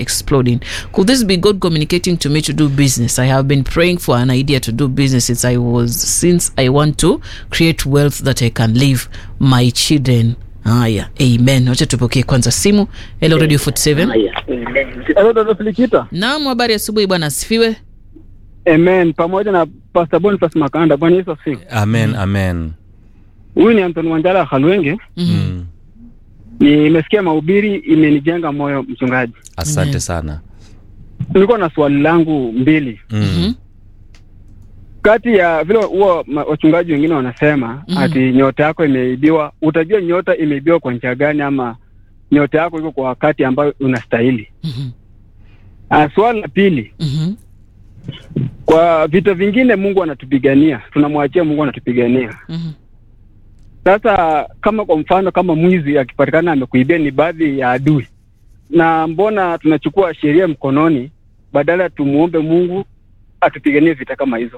exploding. Could this be God communicating to me to do business? I have been praying for an idea to do business since I was since I want to create wealth that I can leave my children. Haya, amen. Wacha tupokee kwanza simu. Hello Radio 47. Hello, Dada Filikita. Naam, habari asubuhi bwana, asifiwe. Amen. Pamoja na Pastor Boniface Makanda. Bwana Yesu asifiwe. amen amen Huyu ni Anton Wanjala Halwenge. mm. Nimesikia mahubiri imenijenga moyo mchungaji. asante Amen. sana Nilikuwa na swali langu mbili. mm. Kati ya vile huwa ma- wachungaji wengine wanasema Mhm. ati nyota yako imeibiwa, utajua nyota imeibiwa kwa njia gani ama nyota yako iko kwa wakati ambayo unastahili. Mhm. Ah, swali la pili, Mhm. kwa vita vingine Mungu anatupigania, tunamwachia Mungu anatupigania. Mhm. Sasa kama kwa mfano kama mwizi akipatikana amekuibia ni baadhi ya adui, na mbona tunachukua sheria mkononi badala tumuombe Mungu atupiganie vita kama hizo?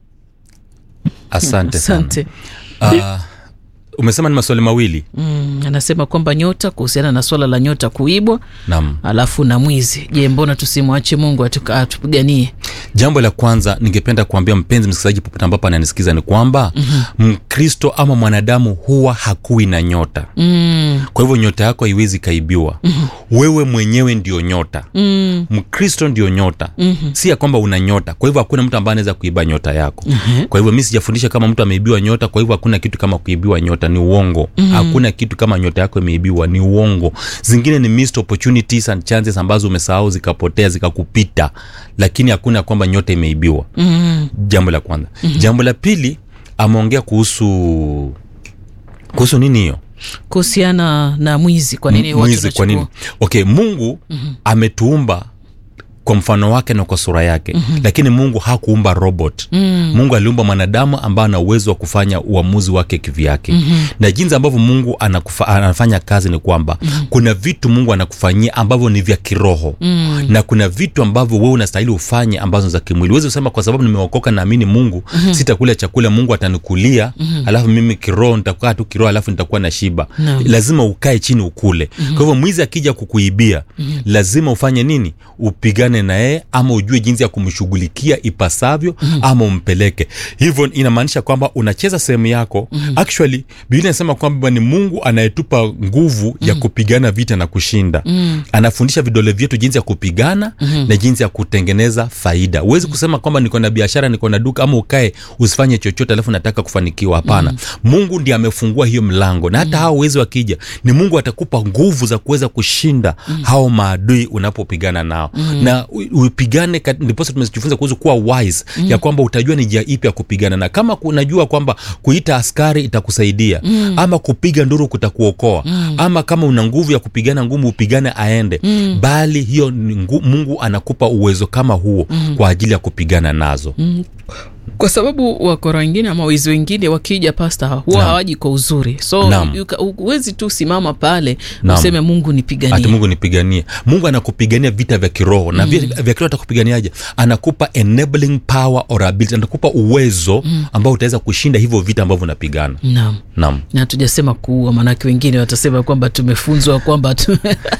asante sana Asante. uh, umesema ni maswali mawili Mm, anasema kwamba nyota kuhusiana na swala la nyota kuibwa naam alafu na mwizi. Je, mbona tusimwache Mungu atuka- atupiganie? jambo la kwanza ningependa kuambia mpenzi msikilizaji popote ambapo ananisikiza ni kwamba mm-hmm. mkristo ama mwanadamu huwa hakui na nyota Mm, kwa hivyo nyota yako haiwezi ikaibiwa mm-hmm. wewe mwenyewe ndio nyota mm, mkristo ndio nyota mhm, si ya kwamba una nyota kwa hivyo hakuna mtu ambaye anaweza kuiba nyota yako mhm. kwa hivyo mi sijafundisha kama mtu ameibiwa nyota kwa hivyo hakuna kitu kama kuibiwa nyota ni uongo mm. hakuna kitu kama nyota yako imeibiwa ni uongo zingine ni missed opportunities and chances ambazo umesahau zikapotea zikakupita lakini hakuna kwamba nyota imeibiwa Mm, jambo la kwanza mm-hmm. jambo la pili ameongea kuhusu kuhusu nini hiyo kuhusiana na mwizi, kwa nini M- watu mwizi kwa nini wanachukua- okay mungu mm-hmm. ametuumba kwa mfano wake na kwa sura yake mm-hmm. lakini mungu hakuumba robot mm. mungu aliumba mwanadamu ambaye ana uwezo wa kufanya uamuzi wake kivyake mm-hmm. na jinsi ambavyo mungu anakufa, anafanya kazi ni kwamba mm-hmm. kuna vitu mungu anakufanyia ambavyo ni vya kiroho mm. na kuna vitu ambavyo wewe unastahili ufanye ambazo ni za kimwili huwezi kusema kwa sababu nimeokoka naamini mungu mm-hmm. sitakula chakula mungu atanikulia mm-hmm. alafu mimi kiroho nitakaa tu kiroho alafu nitakuwa na shiba Naam. lazima ukae chini ukule mm-hmm. kwa hivyo mwizi akija kukuibia mm-hmm. lazima ufanye nini upigane na yeye ama ujue jinsi ya kumshughulikia ipasavyo mm-hmm. ama umpeleke hivyo inamaanisha kwamba unacheza sehemu yako mm-hmm. actually biblia inasema kwamba ni mungu anayetupa nguvu mm-hmm. ya kupigana vita na kushinda mm-hmm. anafundisha vidole vyetu jinsi ya kupigana mm-hmm. na jinsi ya kutengeneza faida huwezi kusema kwamba niko na biashara niko na duka ama ukae usifanye chochote alafu nataka kufanikiwa hapana mm-hmm. mungu ndiye amefungua hiyo mlango na hata mm-hmm. hao wezi wakija ni mungu atakupa nguvu za kuweza kushinda mm-hmm. hao maadui unapopigana nao mm-hmm. na u- upigane kat- ndiposa tumejifunza kuhusu kuwa wise mm-hmm. ya kwamba utajua ni njia ipi ya kupigana na kama unajua kwamba kuita askari itakusaidia mm-hmm. ama kupiga nduru kutakuokoa mm-hmm. ama kama una nguvu ya kupigana ngumu upigane aende mm-hmm. bali hiyo ni ngu, mungu anakupa uwezo kama huo mm-hmm. kwa ajili ya kupigana nazo mm-hmm kwa sababu wakora wengine ama wizi wengine wakija pasta huwa Naam. hawaji kwa uzuri so Naam. you ka- huwezi tu simama pale Naam. useme mungu ati nipiganie mungu nipiganie mungu anakupigania vita vya kiroho na mm. vya kiroho atakupiganiaje anakupa enabling power or ability anakupa uwezo mm. ambao utaweza kushinda hivyo vita ambavyo unapigana naam naam na tujasema kuua maanake wengine watasema kwamba tumefunzwa kwamba tu...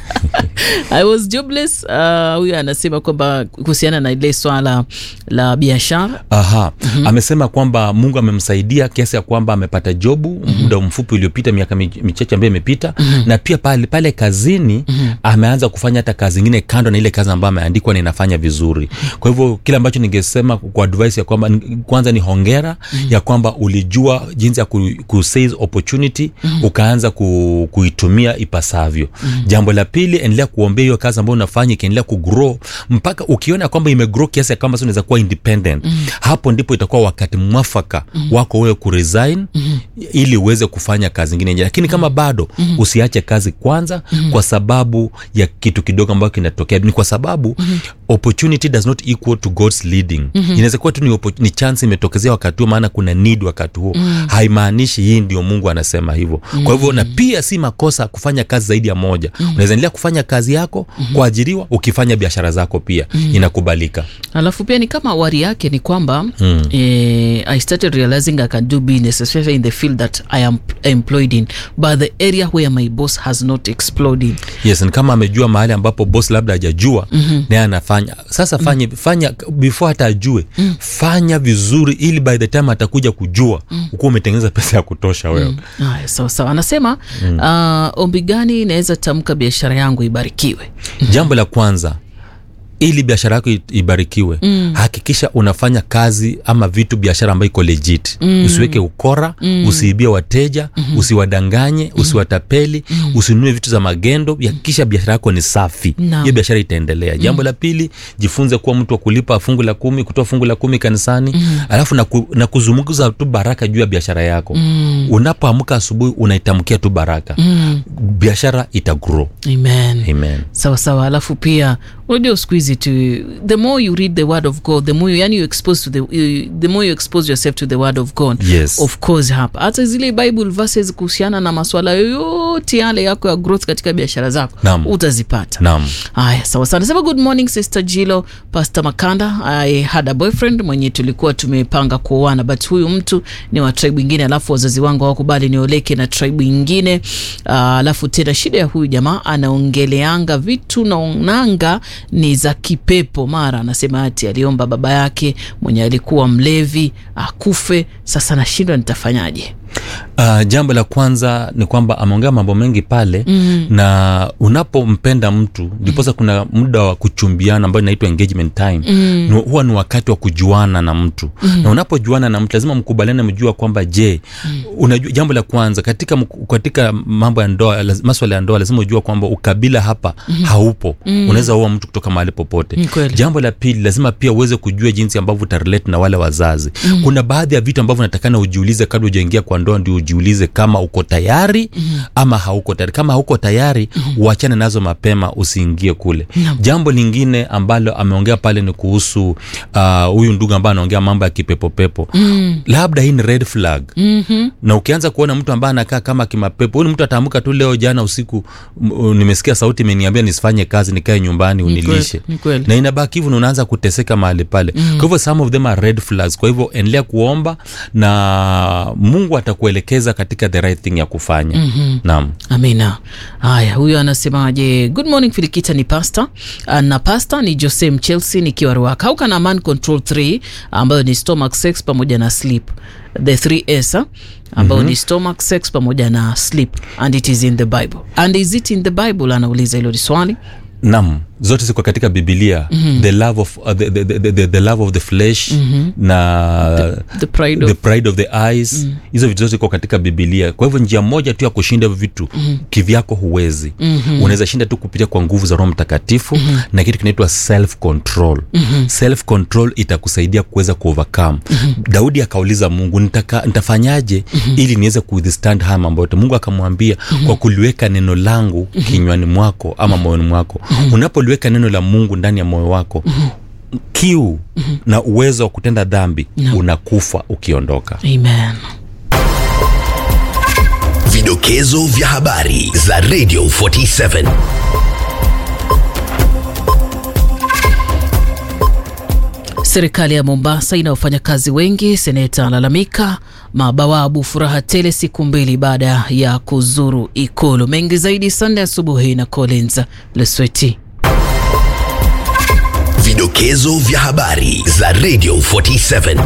i was jobless uh, huyo anasema kwamba kuhusiana na ile swala la biashara aha mm-hmm. amesema kwamba mungu amemsaidia kiasi ya kwamba amepata jobu mm-hmm. muda mfupi uliopita miaka mi- michache ambayo imepita mm-hmm. na pia pale, pale kazini mm-hmm. ameanza kufanya hata kazi ingine kando na ile kazi ambayo ameandikwa na inafanya vizuri kwa hivyo kile ambacho ningesema kwa advice ya kwamba kwanza ni hongera mm-hmm. ya kwamba ulijua jinsi ya ku, ku seize opportunity mm-hmm. ukaanza ku, kuitumia ipasavyo mm-hmm. jambo la pili endelea kuombea hiyo kazi ambayo unafanya ikiendelea kugrow mpaka ukiona kwamba imegrow kiasi ya kwamba sasa unaweza kuwa independent mm-hmm. hapo ndipo itakuwa wakati mwafaka mm-hmm. wako wewe kuresign mm-hmm. ili uweze kufanya kazi ingine nje lakini kama bado mm-hmm. usiache kazi kwanza mm-hmm. kwa sababu ya kitu kidogo ambacho kinatokea ni kwa sababu mm-hmm. opportunity does not equal to god's leading mm-hmm. inaweza kuwa tu ni, oppo- ni chance imetokezea wakati huo maana kuna need wakati huo mm-hmm. haimaanishi hii ndio mungu anasema hivyo mm-hmm. kwa hivyo na pia si makosa kufanya kazi zaidi ya moja mm-hmm. unaweza endelea kufanya kazi yako mm-hmm. kuajiriwa ukifanya biashara zako pia mm-hmm. inakubalika alafu pia ni kama wari yake ni kwamba mm. Mm. eh, i started realizing i can do business especially in the field that i am employed in but the area where my boss has not exploded yes ni kama amejua mahali ambapo boss labda hajajua mm-hmm. naye anafanya sasa fanye mm-hmm. fanya before hata ajue mm. fanya vizuri ili by the time atakuja kujua mm. ukuwa umetengeneza pesa ya kutosha wewe mm. haya sawa sawa anasema mm. uh, ombi gani inaweza tamka biashara yangu ibarikiwe jambo la kwanza ili biashara yako i- ibarikiwe mm. hakikisha unafanya kazi ama vitu biashara ambayo iko legit mm. usiweke ukora mm. usiibie wateja mm. usiwadanganye mm. usiwatapeli mm. usinunue vitu za magendo hakikisha biashara yako ni safi Naam. hiyo biashara itaendelea jambo mm. la pili jifunze kuwa mtu wa kulipa fungu la kumi kutoa fungu la kumi kanisani mm. alafu na, ku, na kuzungumza tu baraka juu ya biashara yako mm. unapoamka asubuhi unaitamkia tu baraka mm. biashara itagrow amen amen sawa sawa alafu pia unajua siku hizi tu the more you read the word of god the more you, yani you expose to the, you, the more you expose yourself to the word of god Yes. of course hapa hata zile bible verses kuhusiana na maswala yoyote yale yako ya growth katika biashara zako Naam. utazipata naam haya sawa sana sema good morning sister jilo pastor makanda i had a boyfriend mwenye tulikuwa tumepanga kuoana but huyu mtu ni wa tribe ingine alafu wazazi wangu hawakubali nioleke na tribe ingine uh, alafu tena shida ya huyu jamaa anaongeleanga vitu naonanga ni za kipepo mara anasema ati aliomba baba yake mwenye alikuwa mlevi akufe sasa nashindwa nitafanyaje Uh, jambo la kwanza ni kwamba ameongea mambo mengi pale mm. na unapompenda mtu ndiposa mm. kuna muda wa kuchumbiana ambayo inaitwa engagement time mm. ni, huwa ni wakati wa kujuana na mtu mm. na unapojuana na mtu lazima mkubaliane mjua kwamba je mm. unajua jambo la kwanza katika, mku- katika mambo ya ndoa laz- maswala ya ndoa lazima ujua kwamba ukabila hapa mm. haupo mm. unaweza ua mtu kutoka mahali popote Ni kweli. jambo la pili lazima pia uweze kujua jinsi ambavyo utarelate na wale wazazi mm. kuna baadhi ya vitu ambavyo natakana ujiulize kabla ujaingia kwa ndoa ndio ujiulize kama uko tayari mm. ama hauko tayari kama hauko tayari mm. uachane nazo mapema usiingie kule Naam. jambo lingine ambalo ameongea pale ni kuhusu ah, huyu uh, ndugu ambaye anaongea mambo ya kipepopepo mm. labda hii ni red flag mm-hmm. na ukianza kuona mtu ambaye anakaa kama kimapepo huyu ni mtu ataamka tu leo jana usiku m- u- nimesikia sauti imeniambia nisifanye kazi nikae nyumbani Ni kweli, unilishe ni kweli. na inabaki hivyo na unaanza kuteseka mahali pale mm. kwa hivyo some of them are red flags kwa hivyo endelea kuomba na mungu atakuelekeza katika the right thing ya kufanya mm-hmm. naam amina haya huyo anasemaje good morning filikita ni pasta uh, na pasta ni jose mchelsea nikiwa ruaka how can a man control 3 ambayo ni stomach sex pamoja na sleep the 3s ah, ambayo mm-hmm. ni stomach sex pamoja na sleep and it is in the bible and is it in the bible anauliza hilo ni swali nam zote ziko katika bibilia mm-hmm. the, love of, uh, the, the, the, the, the love of the flesh mm-hmm. na the pride the of pride of the eyes hizo vitu zote ziko katika bibilia kwa hivyo njia moja tu ya kushinda hivyo vitu mm-hmm. kivyako huwezi mm-hmm. unaweza shinda tu kupitia kwa nguvu za roho mtakatifu mm-hmm. na kitu kinaitwa self control mm-hmm. self control itakusaidia kuweza kuovercome mm-hmm. daudi akauliza mungu nitaka, nitafanyaje mm-hmm. ili niweze kuwithstand haya mambo yote mungu akamwambia mm-hmm. kwa kuliweka neno langu mm-hmm. kinywani mwako ama moyoni mwako mm-hmm. unapoliweka neno la mungu ndani ya moyo wako mm-hmm kiu mm-hmm. na uwezo wa kutenda dhambi no. unakufa ukiondoka amen Vidokezo vya habari za Radio 47. Serikali ya Mombasa ina wafanyakazi wengi. Seneta alalamika mabawabu furaha tele siku mbili baada ya kuzuru Ikulu. Mengi zaidi Sande asubuhi na Collins Lesweti. Vidokezo vya habari za Radio 47.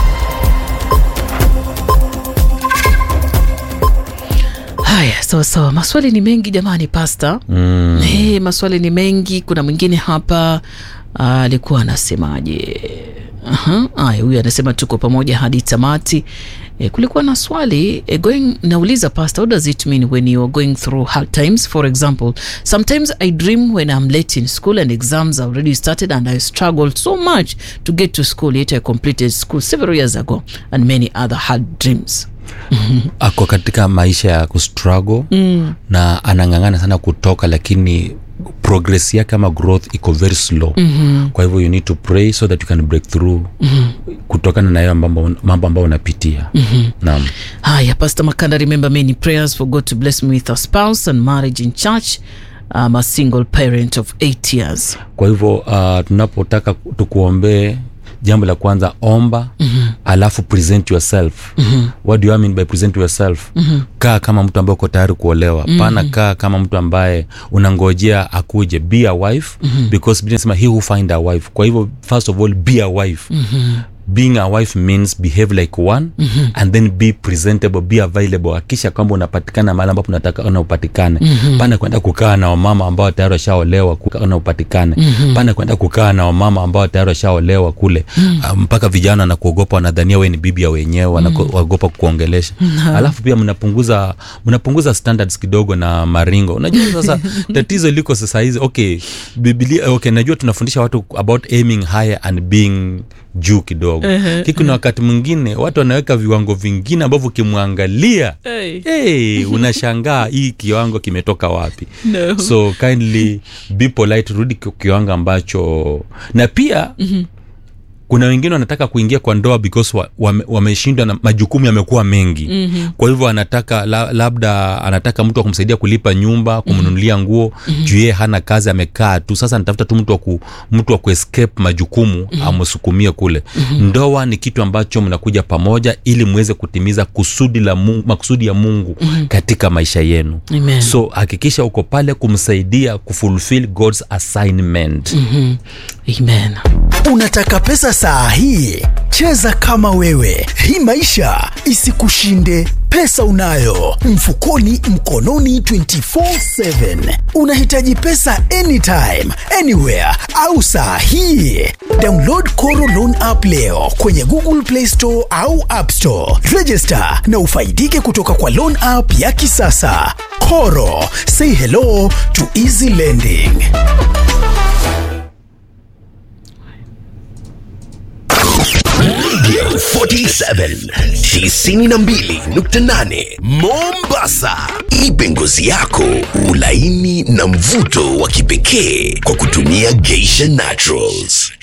Haya, sawa sawa, maswali ni mengi jamani, pasta. Mm. Hey, maswali ni mengi. Kuna mwingine hapa ah, alikuwa anasemaje? Aha, Haya, huyu anasema tuko pamoja hadi tamati. E, kulikuwa na swali e, going, nauliza pastor, what does it mean when you are going through hard times? For example, sometimes I dream when I'm late in school and exams have already started and I struggled so much to get to school yet I completed school several years ago and many other hard dreams. ako katika maisha ya kustruggle mm. na anang'ang'ana sana kutoka lakini progress yake ama growth iko very slow mm-hmm. kwa hivyo you need to pray so that you can break through mm-hmm. kutokana na hayo mambo mambo ambayo unapitia mm-hmm. naam Haya, Pastor Makanda, remember many prayers for God to bless me with a spouse and marriage in church. I'm a single parent of eight years. kwa hivyo uh, tunapotaka tukuombee jambo la kwanza omba mm-hmm. alafu present yourself mm-hmm. what do you mean by present yourself mm-hmm. kaa kama mtu ambaye uko tayari kuolewa mm-hmm. pana kaa kama mtu ambaye unangojea akuje be a wife mm-hmm. because Biblia inasema he who find a wife kwa hivyo first of all be a wife mm-hmm being a wife means behave like one mm-hmm. and then be presentable be available akisha kwamba unapatikana mahali ambapo unataka na upatikane mm-hmm. pana kwenda kukaa na wamama ambao tayari washaolewa kukaa na upatikane mm-hmm. pana kwenda kukaa na wamama ambao tayari washaolewa kule mm-hmm. mpaka vijana na kuogopa wanadhania we ni bibi ya wenyewe wanaogopa mm-hmm. kuongelesha mm-hmm. alafu pia mnapunguza mnapunguza standards kidogo na maringo unajua sasa tatizo liko sasa hizi okay biblia okay najua tunafundisha watu about aiming higher and being juu kidogo uh-huh, kiki na wakati mwingine watu wanaweka viwango vingine ambavyo ukimwangalia Hey. hey, unashangaa hii kiwango kimetoka wapi No. so kindly be polite rudi ki- kiwango ambacho na pia mm-hmm kuna wengine wanataka kuingia kwa ndoa because wa- wame- wameshindwa na majukumu yamekuwa mengi mm-hmm. kwa hivyo anataka la, labda anataka mtu wa kumsaidia kulipa nyumba kumnunulia nguo mm-hmm. juu yeye hana kazi amekaa tu sasa anatafuta tu mtu wa ku, mtu wa kuescape majukumu mm-hmm. amsukumie kule mm-hmm. ndoa ni kitu ambacho mnakuja pamoja ili mweze kutimiza kusudi la mungu, makusudi ya mungu mm-hmm. katika maisha yenu Amen. so hakikisha uko pale kumsaidia kufulfill god's assignment mm-hmm. amen Unataka pesa saa hii? Cheza kama wewe. Hii maisha isikushinde. Pesa unayo mfukoni, mkononi 24/7. Unahitaji pesa anytime, anywhere au saa hii? Download Koro Loan app leo kwenye Google Play Store au App Store. Register na ufaidike kutoka kwa loan app ya kisasa. Koro, say hello to easy lending. Radio 47 92.8 Mombasa. Ipe ngozi yako ulaini na mvuto wa kipekee kwa kutumia Geisha Naturals.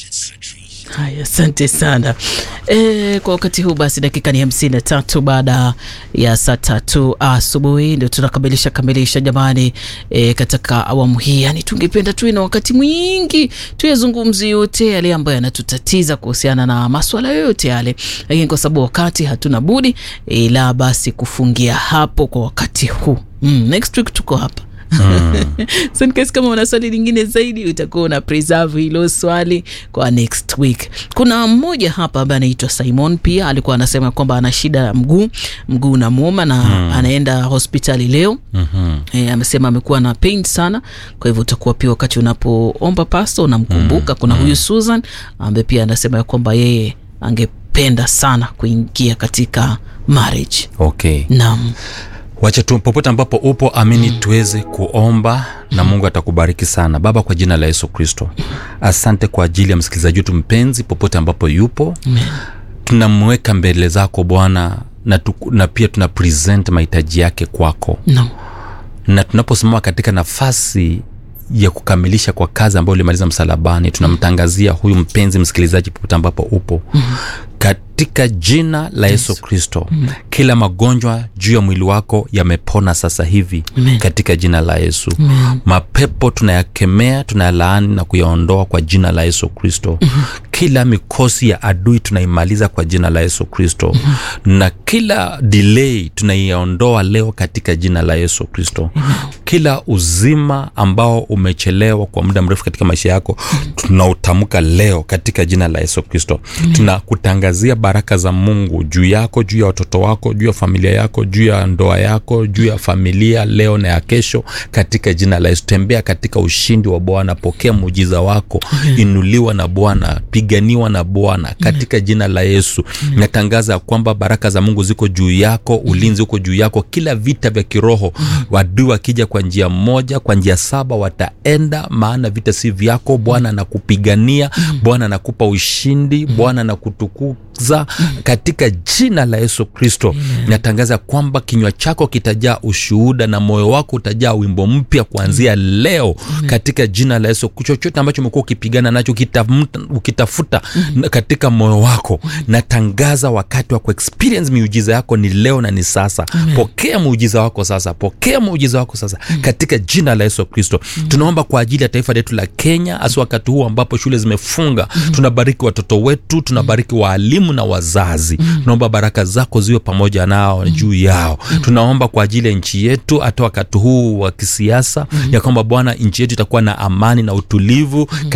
haya asante sana e, kwa wakati huu basi dakika ni hamsini na tatu baada ya saa tatu asubuhi ndio tunakamilisha kamilisha jamani e, katika awamu hii yani tungependa tuwe na wakati mwingi tuyazungumzi yote yale ambayo yanatutatiza kuhusiana na maswala yoyote yale lakini kwa sababu wakati hatuna budi ila basi kufungia hapo kwa wakati huu mm, next week tuko hapa so in case kama una swali lingine zaidi utakuwa una preserve hilo swali kwa next week kuna mmoja hapa ambaye anaitwa simon pia alikuwa anasema kwamba ana shida ya mguu mguu unamwoma na mm. anaenda hospitali leo mm-hmm. e, amesema amekuwa na pain sana kwa hivyo utakuwa pia wakati unapoomba pasto unamkumbuka mm. kuna huyu susan ambaye pia anasema ya kwamba yeye angependa sana kuingia katika marriage okay naam wacha tu popote ambapo upo amini mm. tuweze kuomba na mungu atakubariki sana baba kwa jina la yesu kristo asante kwa ajili ya msikilizaji wetu mpenzi popote ambapo yupo Amen. tunamweka mbele zako bwana na, tuku- na pia tuna present mahitaji yake kwako naam na tunaposimama katika nafasi ya kukamilisha kwa kazi ambayo ulimaliza msalabani tunamtangazia huyu mpenzi msikilizaji popote ambapo upo mm-hmm. katika jina la yesu kristo mm-hmm. kila magonjwa juu ya mwili wako yamepona sasa hivi Amen. katika jina la yesu mm-hmm. mapepo tunayakemea tunayalaani na kuyaondoa kwa jina la yesu kristo mm-hmm. kila mikosi ya adui tunaimaliza kwa jina la yesu kristo mm-hmm. na kila delay tunaiondoa leo katika jina la yesu kristo kila uzima ambao umechelewa kwa muda mrefu katika maisha yako tunautamka leo katika jina la yesu kristo tunakutangazia baraka za mungu juu yako juu ya watoto wako juu ya familia yako juu ya ndoa yako juu ya familia leo na ya kesho katika jina la yesu tembea katika ushindi wa bwana pokea muujiza wako inuliwa na bwana piganiwa na bwana katika jina la yesu natangaza ya kwamba baraka za mungu ziko juu yako ulinzi uko juu yako kila vita vya kiroho wadui wakija kwa njia moja kwa njia saba wataenda maana vita si vyako bwana anakupigania bwana anakupa ushindi bwana anakutuku za katika jina la yesu kristo natangaza kwamba kinywa chako kitajaa ushuhuda na moyo wako utajaa wimbo mpya kuanzia leo katika jina la yesu chochote ambacho umekuwa ukipigana nacho ukitafuta, ukitafuta na katika moyo wako natangaza wakati wa kuexperience miujiza yako ni leo na ni sasa pokea muujiza wako sasa pokea muujiza wako sasa katika jina la yesu kristo tunaomba kwa ajili ya taifa letu la kenya hasa wakati huu ambapo shule zimefunga tunabariki watoto wetu tunabariki waalimu na wazazi tunaomba baraka zako ziwe pamoja nao juu yao tunaomba kwa ajili ya nchi yetu hata wakati huu wa kisiasa ya kwamba bwana nchi yetu itakuwa na amani na utulivu